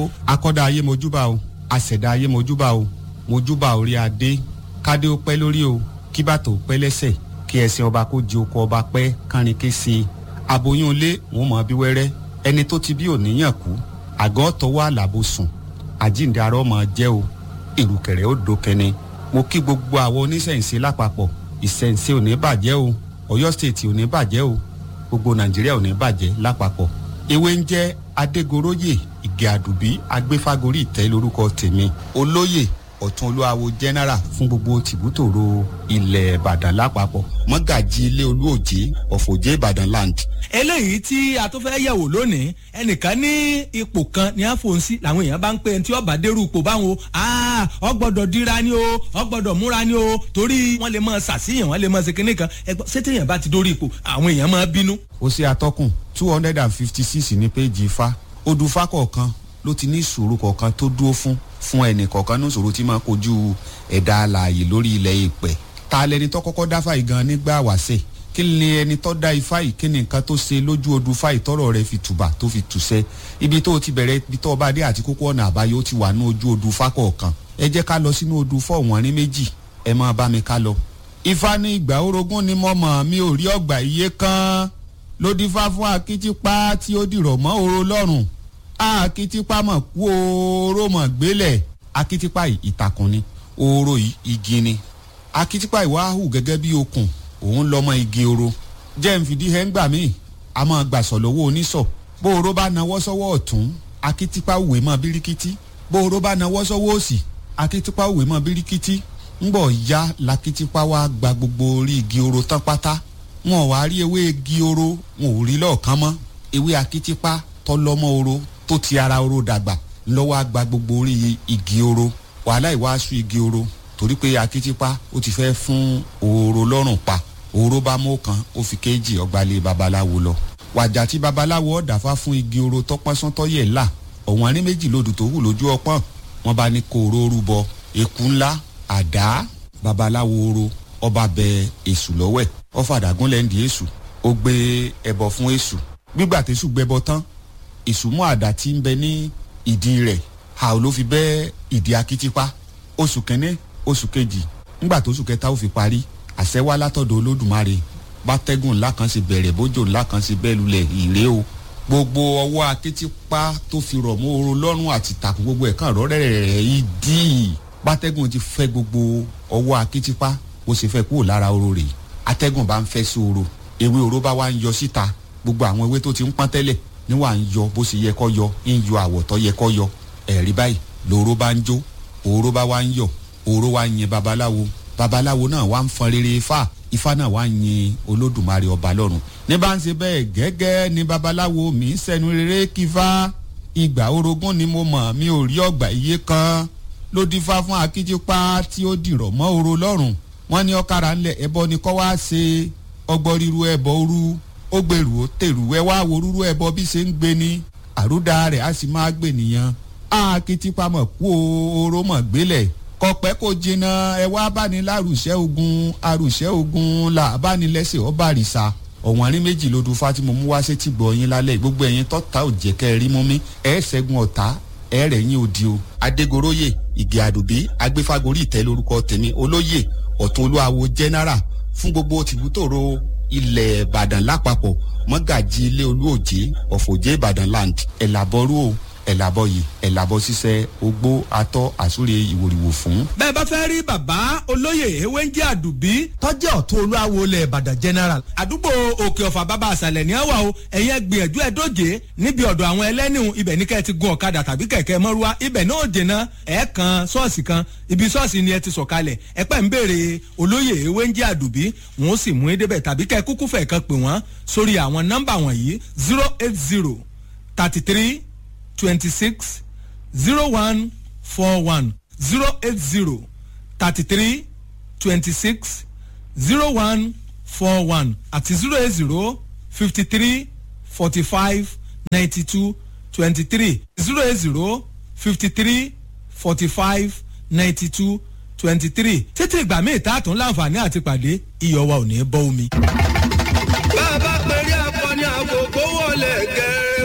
akọ́dá ayé mojúbà o àṣẹ̀dá ayé mojúbà o mojúbà orí adé kádé ó pẹ́ lórí o kí bàtò ó pẹ́ lẹ́sẹ̀ kí ẹṣin ọba kó di oko ọba pẹ́ kárin ké sí i aboyún ilé wọn mọ̀ bí wẹ́rẹ́ ẹni tó ti bí òníyàn kú àgọ́ tọwọ́ àlàbò sùn àjíǹde arọ́ mọ̀ jẹ́ o ìrùkẹ̀rẹ̀ ó dókẹ́ni mo kí gbogbo àwọn oníṣẹ̀ǹṣe lápapọ̀ ìṣẹ̀ǹṣe ò ní bàjẹ́ o ọ̀yọ́ stéètì ò ní bàjẹ́ o gbogbo nàìjíríà ò ní bàjẹ́ lápapọ̀ ewé ń jẹ́ adégoróyè ìgè àdùbí agbéfágorí ìtẹ́ lórúkọ tèmi olóyè ọ̀tún olúwawo general fún gbogbo tìbútòrò ilẹ̀ ìbàdàn lápapọ̀ mọ́gàjì ilé olúòjé ọ̀fọ̀jẹ́ ìbàdàn land. eléyìí tí a tó fẹ́ yẹ̀wò lónìí ẹnìkan ní ipò kan ní àfọ̀nsí làwọn èèyàn bá ń pè tí ọba dérú ipò báwọn ọ gbọ́dọ̀ dira ni o ọ gbọ́dọ̀ múra ni o torí wọ́n lè máa ṣàṣìyàn wọ́n lè máa ṣe kinní kan ẹgbọ́n sétéèyàn bá ti dórí ipò àwọn èèyàn máa bínú. ó ṣe atọ́kùn two hundred and fifty six ní péjì ifá odùfá kọ̀ọ̀kan ló ti ní ìṣòro kọ̀ọ̀kan tó dúró fún fún ẹnì kọ̀ọ̀kan ní ìṣòro tí máa kojú ẹ̀dá alààyè lórí ilẹ̀ ìpẹ́ ta lẹni tó kọ́kọ́ dáfà yìí gan nígbà wàṣẹ kí ni ẹni tó dá ifá yìí kí ni nǹkan tó ṣe lójú odù fá ìtọ́rọ̀ rẹ fi tùbà tó fi tùṣẹ́ ibi tó ti bẹ̀rẹ̀ ibi tó bá dé àti kókó ọ̀nà àbáyọ ó ti wà ní ojú odù fá kọ̀ọ̀kan ẹ jẹ́ ká lọ sínú odù fọ́ wọ́n ní méjì ẹ máa bá mi ká lọ. ifá ní ìgbà orogún ni mo mọ̀ mi ò rí ọgbà iye kan ló dífá fún akitipa tí ó dìrọ̀ mọ́ oró lọ́rùn akitipa mọ̀ kú oró mọ̀ gbélẹ̀ akitipa ìtàkùn ni oró igi ni akitipa ìwà hù gẹ́gẹ́ bí okùn òun lọ́mọ igi oro jẹ́ ń fìdí ẹ̀ ń gbà míì a máa gbàsọ̀ lọ́wọ́ oníṣọ̀ bó oró bá nawọ́ sọ́wọ́ ọ̀tún akitipa òwe mọ́ bíríkítí bó oró bá nawọ́ sọ́wọ́ òsì akitipa òwe mọ́ bíríkítí ńgbọ̀ ya lakitipa wa gba gbogbo orí igi oro tán pátá wọn ò wá rí ewé igi oro wọn ò rí lọ́ọ̀kan mọ́ ewé akitipa tọ́lọ́mọ oro tó ti ara oro dàgbà lọ́wọ́ àgbà gbogbo orí igi oro wàhálà ìwàásù igi oro torí pé akitipa ó ti fẹ́ fún òòrò lọ́rùn pa òòrò bá mú kan ó fi kéjì ọgbàlẹ̀ babaláwo lọ wàjà tí babaláwo ọ̀dàfà fún igi oro tọpọ́nsán tọ́yẹ̀ là ọ̀wọ́n arí méjì lòdù tó hù lójú ọpọ́n wọn bá ní kó oró rúbọ eku ńlá àdá babaláwo oro ọba bẹ èṣù lọ́wẹ̀ ọ̀fàdàgún lẹ́ndì èṣù ó gbé ẹbọ fún èṣù gbígbà tẹ̀sù gbẹbọ tán èṣù mú àdá tí ń bẹ ní ìdí rẹ̀ a ò ló fi bẹ́ ìdí akitipa oṣù kẹ́ni oṣù kejì ńgbà tó oṣù kẹta ó fi parí àṣẹ wá látọ̀dọ̀ olódùmarè bátẹ́gùn ńlá kan ṣe bẹ̀rẹ̀ bójò ńlá kan ṣe bẹ́ẹ̀ lulẹ̀ ìrè o gbogbo ọwọ́ akitipa tó fi rọ̀ mọ́ oró lọ́rùn àti tàkùn gbogbo ẹ̀ kàn rọ́rẹ́rẹ́ yìí dì bátẹ́gùn ti fẹ́ gbogbo ọwọ́ akitipa ó ṣe fẹ́ kúrò lára oró rẹ̀ atẹ́gùn bá ń fẹ́ sí oró ewé oró bá wá ń yọ síta gbogbo àwọn ewé tó ti ń pọ́n tẹ́lẹ̀ ní wà ń yọ bó ṣe yẹ kọ́ yọ ń yọ àwọ̀ tó yẹ kọ́ yọ ẹ̀rí báyìí lóró bá ń jó òró bá wá ń yọ òró wá ń yin babaláwo babaláwo náà wá ń fọn rere ifá ifá náà wá ń yin olódùmarè ọba lọ́run ní bá ń ṣe bẹ́ẹ̀ gẹ́gẹ́ ni babaláwo mi ń sẹ́nu rere kífá ìgbà orogún ni mo mọ̀ mi ò rí ọgbà iye kan ló dífá fún akíjípá tí ó dìrọ̀ mọ́ oro lọ́rùn wọ́n ní ọ̀kadà ńlẹ̀ ẹbọ ni kọ́ wá ṣe ọgbọ́n ríru ẹbọ orú ó gbèrú ó tèrú ẹ wá wo rúrú ẹbọ bí ṣe ń gbé ní àrúdà rẹ̀ á sì máa gbè nìyẹn akitipa mọ̀ kú oró mọ̀ gbélẹ̀ kọpẹ́ kò jìnnà ẹ wá báni lárùṣẹ́ ogun arùṣẹ́ ogun là bánilẹ́sẹ̀ ọba àrìsà ọ̀wọ́n arí méjì ló dún fátìmọ̀ mú wá sétí gbọ̀ yín lálẹ́ gbogbo ẹ̀yin tọ́ta ò jẹ́ kẹ́ ẹ rí mú mi ẹ̀ ṣẹ́gun ọ̀tá ẹ̀ rẹ̀ yín òdi o. adégoróyè ìgè àdùbí agbéfágorí ìtẹ́ lórúkọ tèmi olóyè ọ̀tún olúwawo general fún gbogbo tìbútòrò ilẹ̀ ìbàdàn lápapọ̀ mọ́gàjì ilé olúòjé ọ̀fọ̀jẹ́ ìbàdàn land ẹ̀làbọ̀rú o ẹ̀làbọ̀ yìí ẹ̀làbọ̀ ṣiṣẹ́ ogbó atọ́ àsúre ìwòrìwò fún. bẹ́ẹ̀ bá fẹ́ rí bàbá olóyè ewéńjẹ́ àdùbí tọ́jú ọ̀tún olúwawo ilẹ̀ ìbàdàn general àdúgbò òkè ọ̀fà bàbá àṣàlẹ̀ ní àwà o ẹ̀yẹ gbìyànjú ẹ̀ dóje níbi ọ̀dọ̀ àwọn ẹlẹ́nìhùn ibẹ̀ ní kẹ́ ẹ ti gun ọ̀kadà tàbí kẹ̀kẹ́ mọ́rúwá ibẹ̀ náà dènà ẹ̀ kan ṣọ́ọ̀ṣì kan ibi ṣọ́ọ̀ṣì ni ẹ ti sọ̀kalẹ̀ ẹ pẹ́ ń béèrè olóyè ewéńjẹ́ àdùbí wọn ó sì mú edébẹ̀ tàbí kẹ́ kúkú fẹ̀ kan pè wọ́n sórí àwọn nọ́mbà wọ̀nyí zero eight zero thirty three twenty six zero one four one zero eight zero thirty three twenty six zero one four one àti zero eight zero fifty three forty five ninety two twenty three zero eight zero fifty three forty five ninety two twenty three títí ìgbà míì tá a tún láǹfààní àti pàdé iyọ̀ wa ò ní bọ́ omi. bá a bá pèrè akọni àgògó wọlé gẹ.